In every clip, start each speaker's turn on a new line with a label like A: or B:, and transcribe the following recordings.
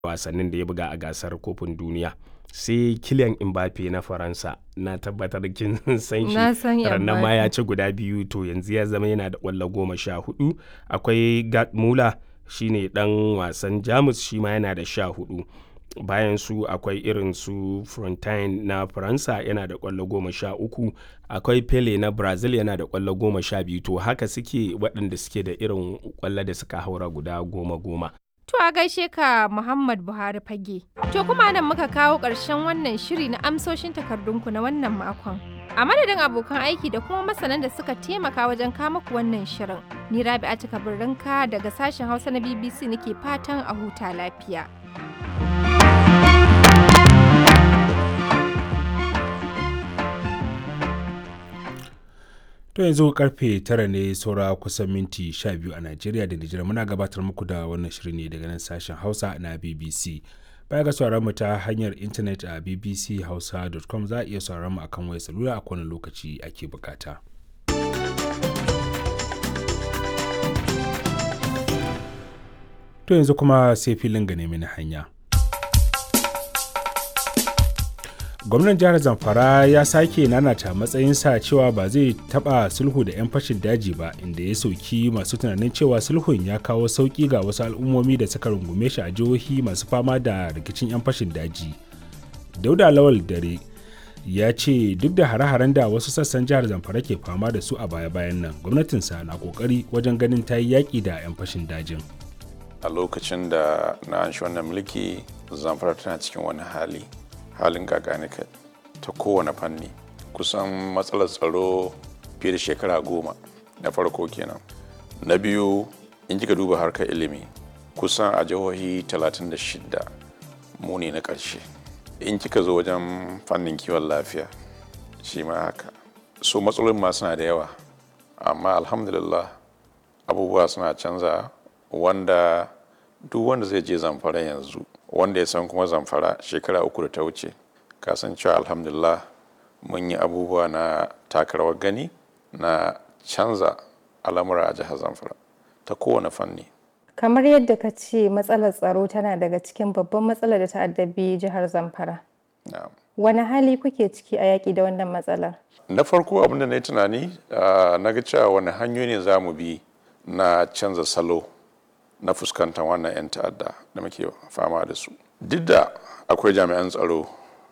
A: wasannin da ya buga a gasar kofin duniya sai Kylian Mbappe na Faransa na tabbatar kin san shi
B: Na san
A: rannan ma ya
B: Mbappe.
A: ci guda biyu to yanzu ya zama yana da ƙwallo goma sha hudu akwai Gerd Muller shine dan wasan Jamus shi ma yana da sha hudu bayan su akwai irin su Frontine na Faransa yana da ƙwallo goma sha uku akwai Pele na Brazil yana da ƙwallo goma sha biyu to haka suke waɗanda suke da irin ƙwallo da suka haura guda goma goma
B: To a gaishe ka Muhammad Buhari fage. To kuma nan muka kawo ƙarshen wannan shiri na amsoshin takardunku na wannan makon. A madadin abokan aiki da kuma masanan da suka taimaka wajen kama ku wannan shirin. Ni Rabi'atu Kabirrinka daga sashen Hausa na BBC nake fatan a huta lafiya.
C: To yanzu karfe tara ne saura kusan minti sha biyu a Najeriya da Nijar muna gabatar muku da wannan shirin ne daga nan sashen Hausa na BBC. Baya ga sauraron mu ta hanyar intanet a bbchausa.com za a iya sauraron mu akan wayar salula a kowane lokaci ake bukata. To yanzu kuma sai filin ga nemi na hanya. gwamnan jihar zamfara ya sake nanata matsayinsa cewa ba zai taba sulhu da 'yan fashin daji ba inda ya sauki masu tunanin cewa sulhun ya kawo sauki ga wasu al'ummomi da suka rungume shi a jihohi masu fama da rikicin 'yan fashin daji dauda lawal dare ya ce duk da hare-haren da wasu sassan jihar zamfara ke fama da su a baya-bayan nan gwamnatinsa na kokari wajen ganin ta yi yaƙi da 'yan fashin dajin
D: a lokacin da na an shi wannan mulki zamfara tana cikin wani hali halin gaganika ta kowane fanni kusan matsalar tsaro fiye da shekara goma na farko kenan na biyu in kika duba harkar ilimi kusan a jihohi 36 mu ne na ƙarshe in kika zo wajen fannin kiwon lafiya shi ma haka so matsalolin ma suna da yawa amma alhamdulillah abubuwa suna canza wanda duk wanda zai je zamfara yanzu wanda ya san kuma zamfara shekara uku da ta wuce kasancewa alhamdulillah mun yi abubuwa na takarawar gani na canza al'amura a jihar zamfara ta kowane fanni
B: Kamar yadda ka ce matsalar tsaro tana daga cikin babban matsalar da ta addabi jihar Zamfara.
D: Na'am.
B: Wani hali kuke ciki a yaƙi da wannan matsalar?
D: na farko abinda na yi tunani ah, na ga cewa wani hanyoyi ne za mu bi na canza salo na fuskantar wannan 'yan ta'adda da muke fama da su duk da akwai jami'an tsaro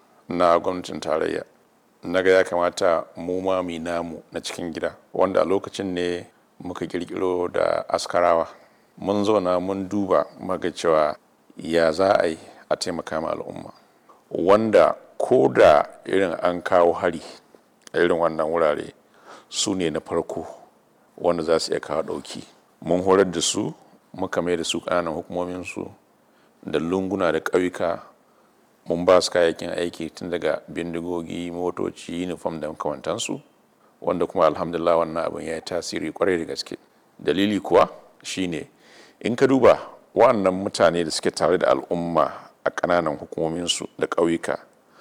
D: na gwamnatin tarayya na ga ya kamata mu ma mu yi namu na cikin gida wanda a lokacin ne muka kirkiro da askarawa mun zauna mun duba muka cewa ya za a yi a taimaka ma al'umma wanda ko da irin an kawo hari a irin wannan wurare su ne na farko wanda za su iya kawo ɗauki mun horar da su muka mai da su ƙananan hukumominsu da lunguna da ƙauyuka mun ba su kayayyakin aiki tun daga bindigogi motoci uniform da makamantansu wanda kuma alhamdulillah wannan abin ya yi tasiri kwarai da gaske dalili kuwa shine in ka duba wannan mutane da suke tare da al'umma a ƙananan hukumominsu da ƙauyuka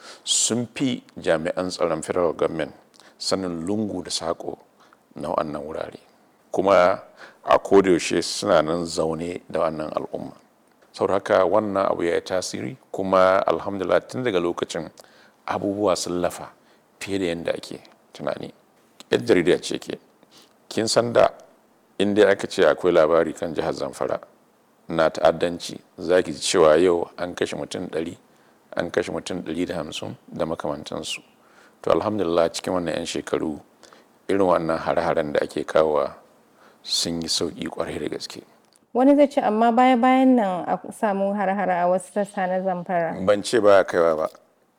D: sun fi jami'an tsaron federal government sanin lungu da saƙo na wannan wurare kuma a kodayaushe suna nan zaune da wannan al'umma saboda haka wannan abu ya yi tasiri kuma alhamdulillah tun daga lokacin abubuwa sun lafa fiye da yadda ake tunani yan jarida ce ke kin san da inda aka ce akwai labari kan jihar zamfara na ta'addanci za ki ji cewa yau an kashe mutum ɗari an kashe mutum ɗari da hamsin da makamantansu to alhamdulillah cikin wannan 'yan shekaru irin wannan hare-haren da ake kawowa sun yi sauƙi kwarai da gaske
B: Wani zai ce amma baya-bayan nan a samu har-hara a wasu sassa na Zamfara.
D: ban ce ba kaiwa ba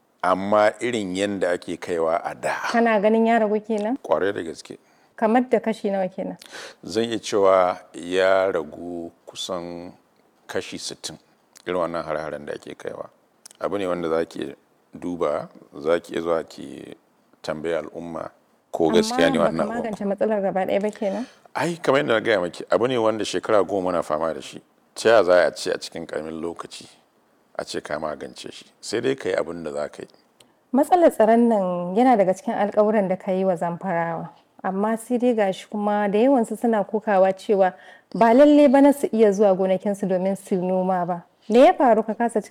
D: amma irin yadda ake kaiwa a da
B: Kana ganin ya ragu kenan?
D: kwarai da gaske
B: Kamar da kashi nawa kenan?
D: zan iya cewa ya ragu kusan kashi 60 irin wannan hare-haren da ake kaiwa abu ne wanda za ki duba za ki iya zuwa ki tambaya al'umma ko gaskiya ne
B: Amma
D: wannan
B: baka
D: abu
B: magance matsalar gaba ɗaya ba kenan?
D: ai kamar yadda na gaya maki abu ne wanda shekara goma na fama da shi ta yaya za a ce a cikin karamin lokaci a ce ka magance shi sai dai ka yi abin da za ka yi
B: Matsalar tsaron nan yana daga cikin alkawuran da ka yi wa zamfarawa. Amma sai dai gashi kuma da yawansu suna kokawa cewa ba lalle ba na su iya zuwa gonakinsu domin su noma ba.
E: me ya faru ka kasa